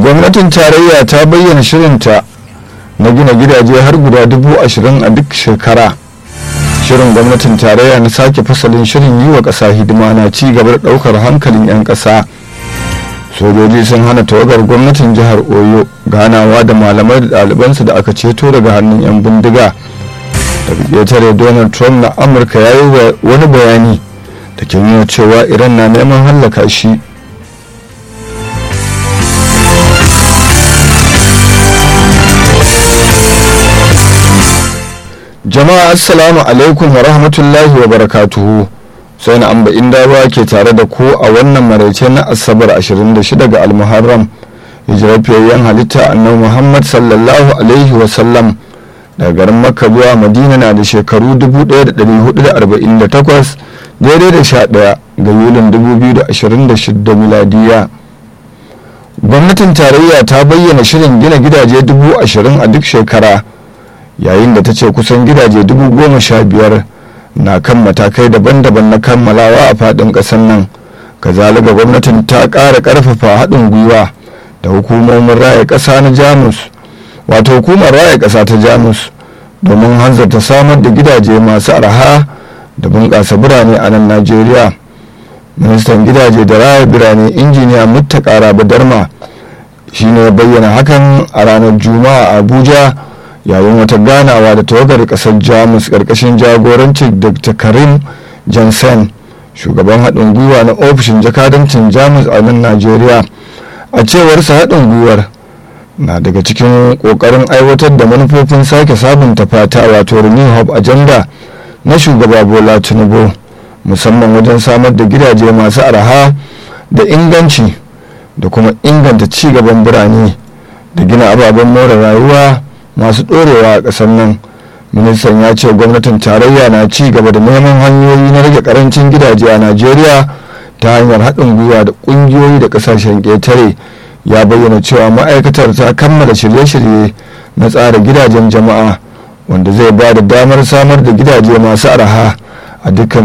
gwamnatin tarayya ta bayyana shirinta na gina gidaje har guda dubu ashirin a duk shekara shirin gwamnatin tarayya na sake fasalin shirin yi wa ƙasa hidima na ci gaba da ɗaukar hankalin 'yan ƙasa sojoji sun hana tawagar gwamnatin jihar oyo ganawa da malamai da ɗalibansu da aka ceto daga hannun 'yan bindiga daga ƙetare donald trump na amurka ya yi wani bayani da ke nuna cewa iran na neman hallaka shi jama'a assalamu alaikum wa rahmatullahi wa barakatuhu sai na amba inda ruwa ke tare da ku a wannan maraice na asabar 26 ga almuharram hijirafiyayyen halitta annabi muhammad sallallahu alaihi wa sallam daga garin makka zuwa madina na da shekaru 1448 daidai da 11 ga yulin 2026 miladiya gwamnatin tarayya ta bayyana shirin gina gidaje dubu ashirin a duk shekara yayin da ta ce kusan gidaje dubu goma sha biyar na kan matakai daban-daban na kammalawa a faɗin ƙasar nan kazalika gwamnatin ta ƙara ƙarfafa haɗin gwiwa da hukumomin raya ƙasa na jamus wato hukumar raya ƙasa ta jamus domin hanzarta samar da gidaje masu arha da bunƙasa birane a nan najeriya ministan gidaje da raya birane injiniya muttaka rabu darma shine bayyana hakan a ranar juma'a a abuja yayin wata ganawa da tawagar kasar jamus karkashin jagorancin dr karim jansen shugaban haɗin gwiwa na ofishin jakadancin jamus a nan najeriya a cewarsa haɗin gwiwar na daga cikin ƙoƙarin aiwatar da manufofin sake sabunta fata wato renew hub agenda na shugaba bola tinubu musamman wajen samar da gidaje masu araha da inganci da kuma inganta ci gaban birane da gina ababen more rayuwa masu ɗorewa a ƙasar nan ministan ya ce gwamnatin tarayya na ci gaba da neman hanyoyi na rage karancin gidaje a najeriya ta hanyar haɗin gwiwa da ƙungiyoyi da ƙasashen ƙetare ya bayyana cewa ma'aikatar ta kammala shirye-shirye na tsara gidajen jama'a wanda zai ba da damar samar da gidaje masu araha a dukkan